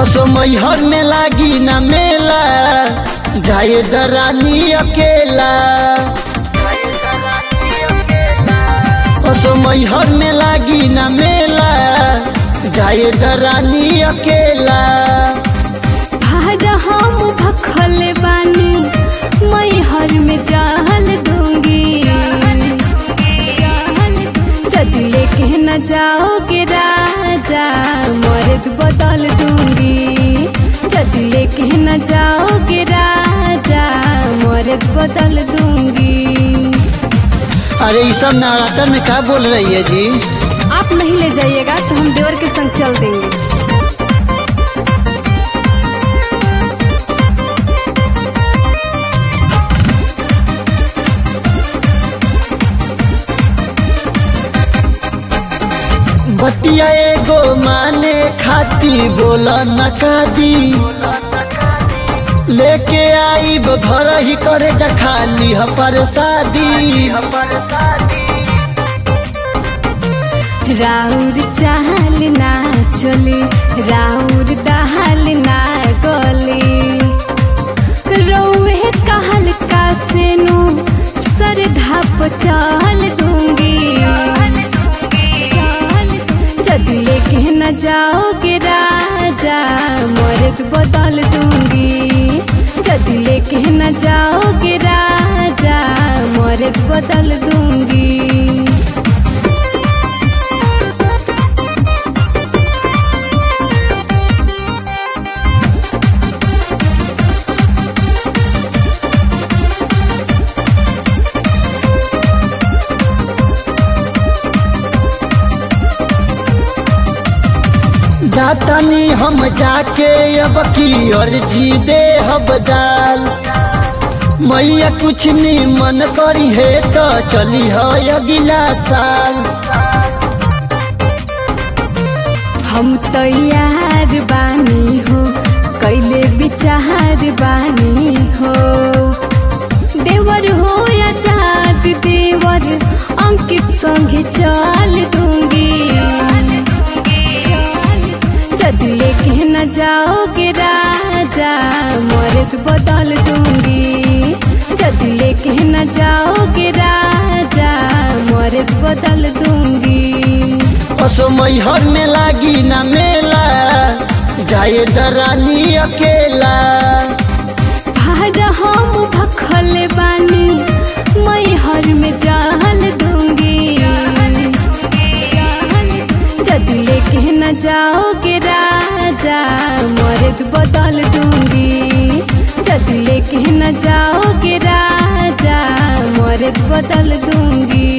असो मैहर में लागी ना मेला जाए दरानी अकेला असो मैहर में लागी ना मेला जाए दरानी अकेला भार हम भखल बानी मैं हर में जाहल दूंगी जदि लेके न जाओगे राजा मर्द बदल दूंगी जदि लेके न जाओगे राजा मर्द बदल दूंगी अरे ये सब नवरात्र में क्या बोल रही है जी आप नहीं ले जाइएगा तो हम देवर के संग चल देंगे बतिया एगो माने खाती बोला नकादी लेके आई घर ही करे जा खाली हपर शादी राउर चाल ना चली राउर दहल ना गली रौए कहल का सेनु सरधा चल दूंगी जदि लेके न जाओगे राजा मर्द बदल दूंगी जदि लेके न जाओगे राजा मर्द बदल दूंगी जातनी हम जाके अब की अर्जी दे हबदाल मैया कुछ नहीं मन करी है तो चली है अगला साल हम तैयार बानी हो कैले विचार बानी हो देवर हो या चाँद देवर अंकित संगे चल दूंगी जदि लेके न जाओगे राजा मर्द बदल दूंगी जदि लेके न जाओगे राजा मर्द बदल दूंगी असो मैहर में लागी ना मेला जाए दरानी अकेला भार हम भखल बानी मैं हर में जाहल दूंगी जदि लेके न जाओगे राजा मर्द बदल दूंगी जदि लेके न जाओगे राजा मर्द बदल दूंगी